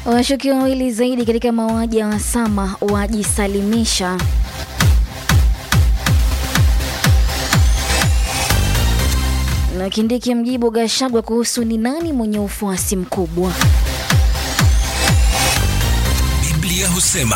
Washukiwa wawili zaidi katika mauaji ya Wasama wajisalimisha. Na Kindiki mjibu Gashagwa kuhusu ni nani mwenye ufuasi mkubwa. Biblia husema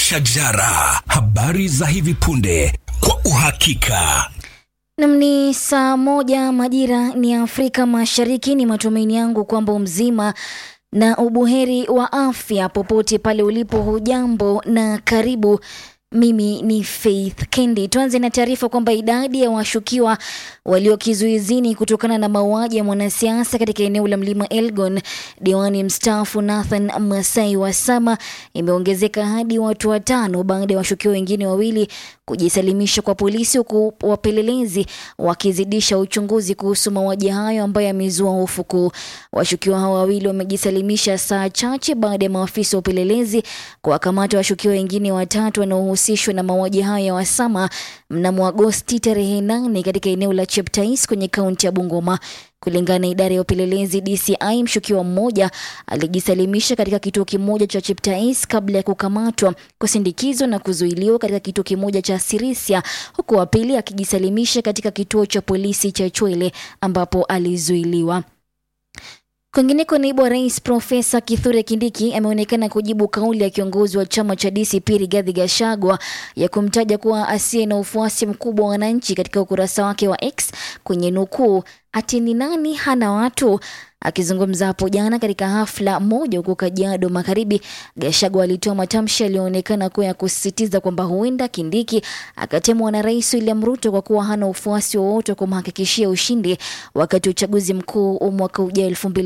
shajara, habari za hivi punde kwa uhakika. Nam ni saa moja majira ni Afrika Mashariki. Ni matumaini yangu kwamba mzima na ubuheri wa afya popote pale ulipo. Hujambo na karibu. Mimi ni Faith Kendi. Tuanze na taarifa kwamba idadi ya washukiwa walio kizuizini kutokana na mauaji ya mwanasiasa katika eneo la Mlima Elgon, diwani mstaafu Nathan Masai Wasama, imeongezeka hadi watu watano baada ya washukiwa wengine wawili kujisalimisha kwa polisi, huku wapelelezi wakizidisha uchunguzi kuhusu mauaji hayo ambayo yamezua hofu kuu. Washukiwa hao wawili wamejisalimisha saa chache baada ya maafisa wa upelelezi kuwakamata washukiwa wengine watatu wanaohusishwa na mauaji hayo ya Wasama mnamo Agosti tarehe nane katika eneo la Cheptais kwenye kaunti ya Bungoma. Kulingana na idara ya upelelezi DCI, mshukiwa mmoja alijisalimisha katika kituo kimoja cha Cheptais kabla ya kukamatwa, kusindikizwa na kuzuiliwa katika kituo kimoja cha Sirisia, huku wa pili akijisalimisha katika kituo cha polisi cha Chwele ambapo alizuiliwa. Kwingineko, naibu wa rais Profesa Kithure Kindiki ameonekana kujibu kauli ya kiongozi wa chama cha DCP Rigathi Gachagua ya kumtaja kuwa asiye na ufuasi mkubwa wa wananchi katika ukurasa wake wa X kwenye nukuu, ati ni nani hana watu. Akizungumza hapo jana katika hafla moja huko Kajiado Magharibi, Gachagua alitoa matamshi yaliyoonekana kuwa ya kusisitiza kwamba huenda Kindiki akatemwa na Rais William Ruto kwa kuwa hana ufuasi wowote wa kumhakikishia ushindi wakati wa uchaguzi mkuu wa mwaka ujao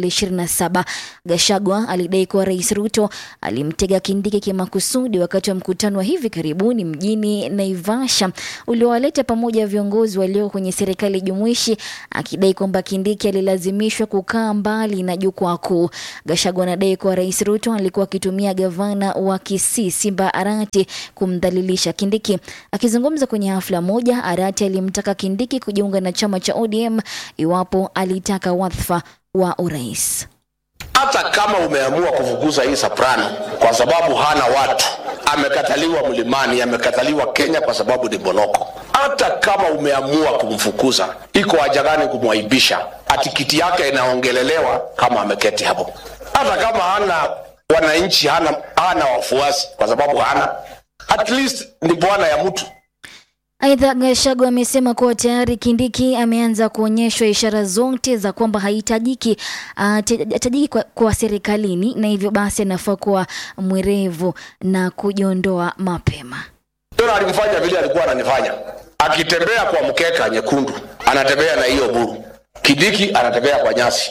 2027. Gachagua alidai kuwa Rais Ruto alimtega Kindiki kimakusudi wakati wa mkutano wa hivi karibuni mjini Naivasha uliowaleta pamoja viongozi walioko kwenye serikali jumuishi, akidai kwamba Kindiki alilazimishwa kukaa mbali na jukwaa kuu. Gachagua anadai kuwa Rais Ruto alikuwa akitumia gavana wa Kisii Simba Arati kumdhalilisha Kindiki. Akizungumza kwenye hafla moja, Arati alimtaka Kindiki kujiunga na chama cha ODM iwapo alitaka wadhifa wa urais. Hata kama umeamua kufukuza hii Soprano kwa sababu hana watu, amekataliwa mlimani, amekataliwa Kenya kwa sababu ni bonoko. Hata kama umeamua kumfukuza, iko haja gani kumwaibisha? Ati kiti yake inaongelelewa kama ameketi hapo. Hata kama hana wananchi, hana, hana wafuasi kwa sababu hana, at least ni bwana ya mtu. Aidha, Gachagua amesema kuwa tayari Kindiki ameanza kuonyeshwa ishara zote za kwamba hahitajiki hahitajiki kwa, kwa serikalini na hivyo basi anafaa kuwa mwerevu na kujiondoa mapema. Ndio alimfanya vile alikuwa ananifanya, akitembea kwa mkeka nyekundu, anatembea na hiyo buru. Kindiki anatembea kwa nyasi.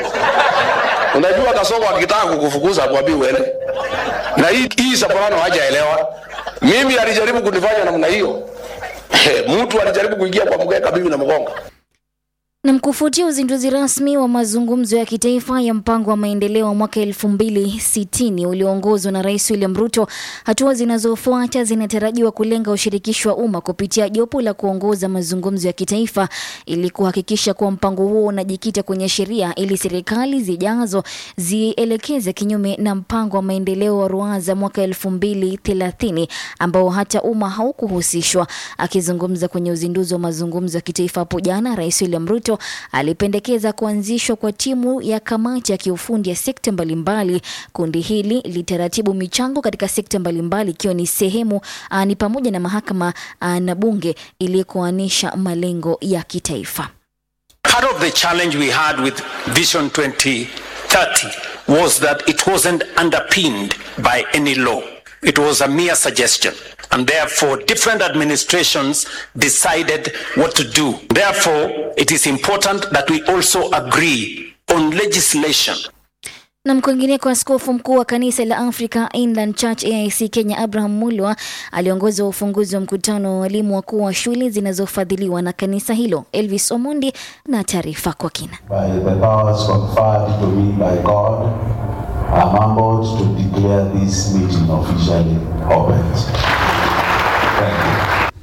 Unajua Kasongo akitaka kukufukuza mwambie uende. Na hii hii Soprano hajaelewa. Mimi alijaribu kunifanya namna hiyo. Mtu alijaribu kuingia kwa mkeka, mimi na mgonga. Na mkufuatia uzinduzi rasmi wa mazungumzo ya kitaifa ya mpango wa maendeleo wa mwaka elfu mbili sitini ulioongozwa na Rais William Ruto, hatua zinazofuata zinatarajiwa kulenga ushirikishi wa umma kupitia jopo la kuongoza mazungumzo ya kitaifa ili kuhakikisha kuwa mpango huo unajikita kwenye sheria ili serikali zijazo zielekeze kinyume na mpango wa maendeleo wa Ruaza mwaka elfu mbili thelathini ambao hata umma haukuhusishwa. Akizungumza kwenye uzinduzi wa mazungumzo ya kitaifa hapo jana, Rais William Ruto alipendekeza kuanzishwa kwa timu ya kamati ya kiufundi ya sekta mbalimbali. Kundi hili litaratibu michango katika sekta mbalimbali ikiwa ni sehemu uh, ni pamoja na mahakama uh, na bunge ili kuanisha malengo ya kitaifa. Part of the challenge we had with Vision 2030 was that it wasn't underpinned by any law. It was a mere suggestion. And therefore, different administrations decided what to do. Therefore, it is important that we also agree on legislation Na kwingineko, askofu mkuu wa kanisa la Africa Inland Church AIC Kenya Abraham Mulwa aliongoza ufunguzi wa mkutano wa walimu wakuu wa shule zinazofadhiliwa na kanisa hilo. Elvis Omondi na taarifa kwa kina. By the powers conferred to me by God, I'm humbled to declare this meeting officially opened. Thank you.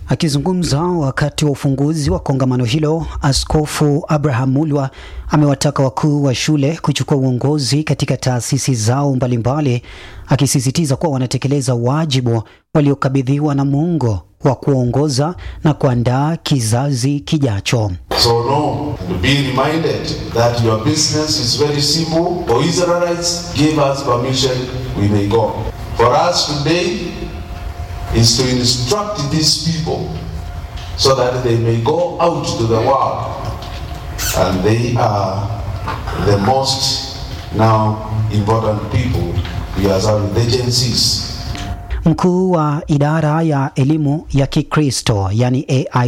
Akizungumza wakati wa ufunguzi wa kongamano hilo, Askofu Abraham Mulwa amewataka wakuu wa shule kuchukua uongozi katika taasisi zao mbalimbali, akisisitiza kuwa wanatekeleza wajibu waliokabidhiwa na Mungu wa kuongoza na kuandaa kizazi kijacho. So no, be reminded that your business is very simple. For Israelites, give us permission, we may go. For us today is to instruct these people so that they may go out to the world. And they are the most now important people. We are serving the agencies. Mkuu wa idara ya elimu ya Kikristo yani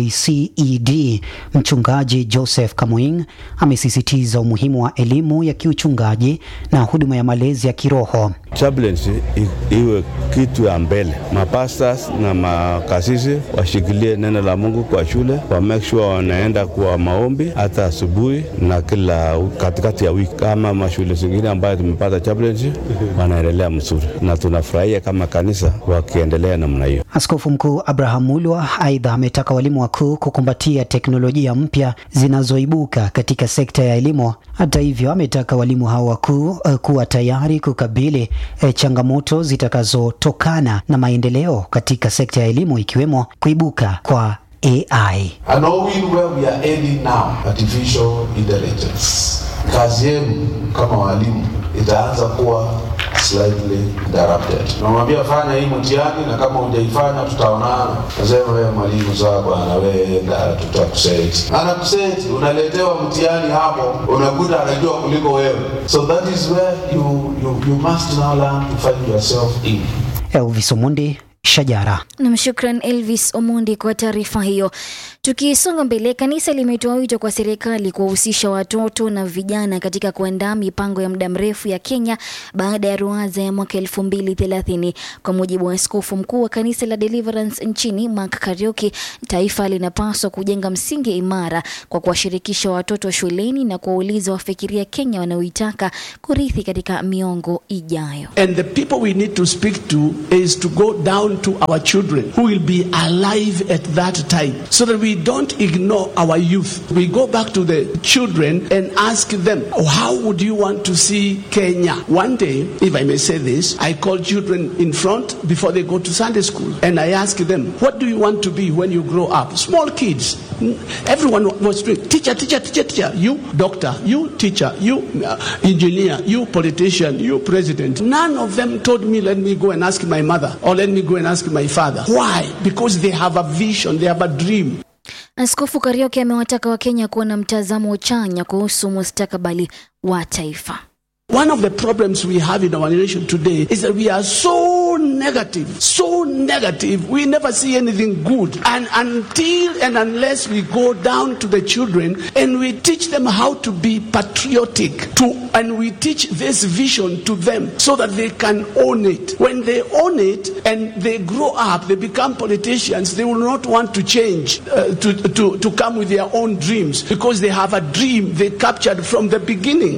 AICED mchungaji Joseph Kamuing amesisitiza umuhimu wa elimu ya kiuchungaji na huduma ya malezi ya kiroho. chaplaincy i- iwe kitu ya mbele. Mapastors na makasisi washikilie neno la Mungu kwa shule, wa make sure wanaenda kwa maombi hata asubuhi na kila katikati ya wiki, kama mashule zingine ambayo tumepata chaplaincy wanaendelea mzuri, na tunafurahia kama kanisa wakiendelea namna hiyo. Askofu Mkuu Abraham Mulwa aidha ametaka walimu wakuu kukumbatia teknolojia mpya zinazoibuka katika sekta ya elimu. Hata hivyo, ametaka walimu hao wakuu eh, kuwa tayari kukabili eh, changamoto zitakazotokana na maendeleo katika sekta ya elimu ikiwemo kuibuka kwa AI. And knowing where we are heading now, artificial intelligence. Kazi yenu kama walimu itaanza kuwa slightly interrupted. Namwambia fanya hii mtihani, na kama hujaifanya tutaonana. Nasema wewe mwalimu, sawa bwana, wewe enda, tutakuseti. Anakuseti, unaletewa mtihani hapo, unakuta anajua kuliko wewe. So that is where you, you, you must now learn to find yourself in. Elvis Omundi, Shajara. Nam, shukran Elvis Omondi kwa taarifa hiyo. Tukisonga mbele, kanisa limetoa wito kwa serikali kuwahusisha watoto na vijana katika kuandaa mipango ya muda mrefu ya Kenya baada ya ruwaza ya mwaka elfu mbili thelathini. Kwa mujibu wa askofu mkuu wa kanisa la Deliverance nchini Mark Karioki, taifa linapaswa kujenga msingi imara kwa kuwashirikisha watoto shuleni na kuwauliza wafikiria Kenya wanaoitaka kurithi katika miongo ijayo. And the people we need to speak to is to go down to our children who will be alive at that time so that we don't ignore our youth. We go back to the children and ask them, "Oh, How would you want to see Kenya? One day, if I may say this, I call children in front before they go to Sunday school and I ask them, What do you want to be when you grow up? Small kids. Everyone was doing teacher, teacher, teacher, teacher. You doctor, you teacher, you uh, engineer, you politician, you president. None of them told me, let me go and ask my mother or let me go and ask my father. Why? Because they have a vision, they have a dream. Askofu Karioki amewataka Wakenya kuwa na mtazamo chanya kuhusu mustakabali wa taifa. One of the problems we have in our nation today is that we are so negative, so negative. We never see anything good. And until and unless we go down to the children and we teach them how to be patriotic, to, and we teach this vision to them so that they can own it. When they own it and they grow up, they become politicians, they will not want to change, uh, to, to, to come with their own dreams because they have a dream they captured from the beginning.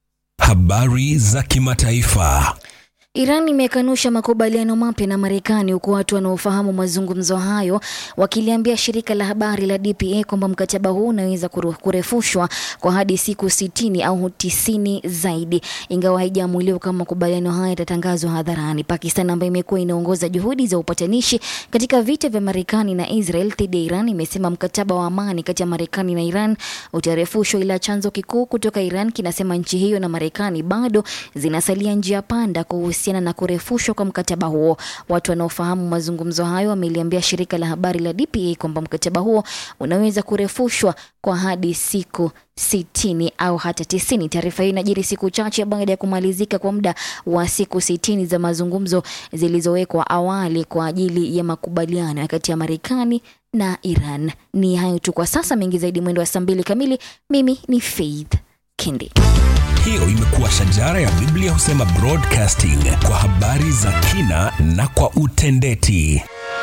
Habari za kimataifa. Iran imekanusha makubaliano mapya na Marekani huku watu wanaofahamu mazungumzo hayo wakiliambia shirika la habari la DPA kwamba mkataba huu unaweza kuru- kurefushwa kwa hadi siku sitini au tisini zaidi, ingawa haijaamuliwa kama makubaliano haya yatatangazwa hadharani. Pakistan ambayo imekuwa inaongoza juhudi za upatanishi katika vita vya Marekani na Israel dhidi ya Iran imesema mkataba wa amani kati ya Marekani na Iran utarefushwa, ila chanzo kikuu kutoka Iran kinasema nchi hiyo na Marekani bado zinasalia njia panda kuhusiana na kurefushwa kwa mkataba huo. Watu wanaofahamu mazungumzo hayo wameliambia shirika la habari la DPA kwamba mkataba huo unaweza kurefushwa kwa hadi siku sitini au hata tisini. Taarifa hiyo inajiri siku chache baada ya kumalizika kwa muda wa siku sitini za mazungumzo zilizowekwa awali kwa ajili ya makubaliano kati ya Marekani na Iran. Ni hayo tu kwa sasa, mengi zaidi mwendo wa saa mbili kamili. Mimi ni Faith Kindi. Hiyo imekuwa shajara ya Biblia husema broadcasting kwa habari za kina na kwa utendeti.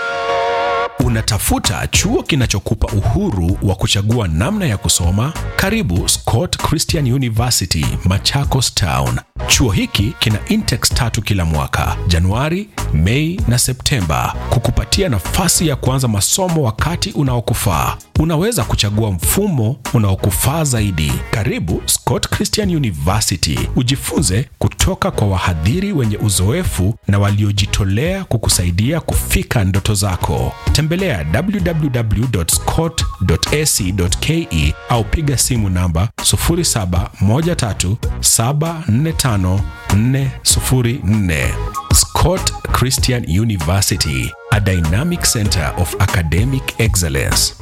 Unatafuta chuo kinachokupa uhuru wa kuchagua namna ya kusoma? Karibu Scott Christian University, Machakos Town. Chuo hiki kina intex tatu kila mwaka, Januari, Mei na Septemba kukupatia nafasi ya kuanza masomo wakati unaokufaa. Unaweza kuchagua mfumo unaokufaa zaidi. Karibu Scott Christian University, ujifunze kutoka kwa wahadhiri wenye uzoefu na waliojitolea kukusaidia kufika ndoto zako. Tembelea www.scott.ac.ke au piga simu namba 0713745404. Scott Christian University, a dynamic center of academic excellence.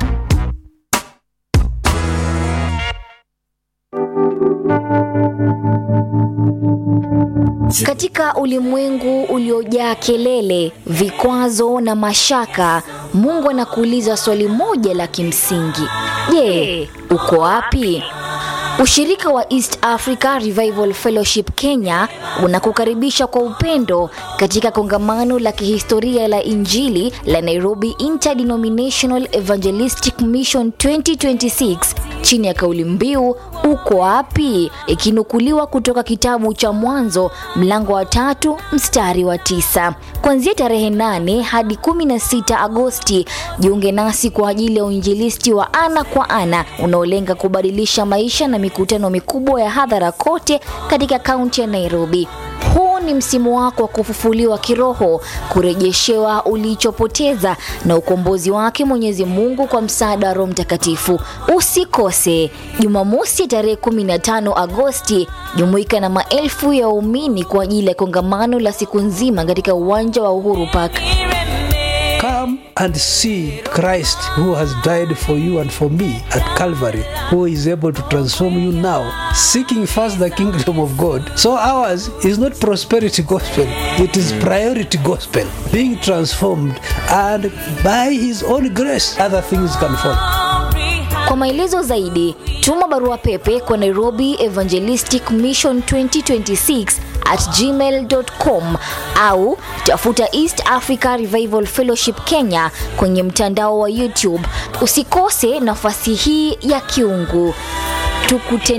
Katika ulimwengu uliojaa kelele, vikwazo na mashaka, Mungu anakuuliza swali moja la kimsingi: Je, uko wapi? Ushirika wa East Africa Revival Fellowship Kenya unakukaribisha kwa upendo katika kongamano la kihistoria la Injili la Nairobi Interdenominational Evangelistic Mission 2026 chini ya kauli mbiu uko wapi, ikinukuliwa kutoka kitabu cha Mwanzo mlango wa tatu mstari wa tisa. Kuanzia tarehe 8 hadi 16 Agosti, jiunge nasi kwa ajili ya uinjilisti wa ana kwa ana unaolenga kubadilisha maisha na mikutano mikubwa ya hadhara kote katika kaunti ya Nairobi. Huu ni msimu wako wa kufufuliwa kiroho, kurejeshewa ulichopoteza na ukombozi wake Mwenyezi Mungu kwa msaada wa Roho Mtakatifu. Usikose Jumamosi tarehe 15 Agosti, jumuika na maelfu ya waumini kwa ajili ya kongamano la siku nzima katika uwanja wa Uhuru Park. Come and see Christ who has died for you and for me at Calvary, who is able to transform you now, seeking first the kingdom of God. So ours is not prosperity gospel, it is priority gospel, being transformed, and by his own grace, other things can follow. Kwa maelezo zaidi, tuma barua pepe kwa Nairobi Evangelistic Mission 2026 at gmail.com au tafuta East Africa Revival Fellowship Kenya kwenye mtandao wa YouTube. Usikose nafasi hii ya kiungu. Tukutane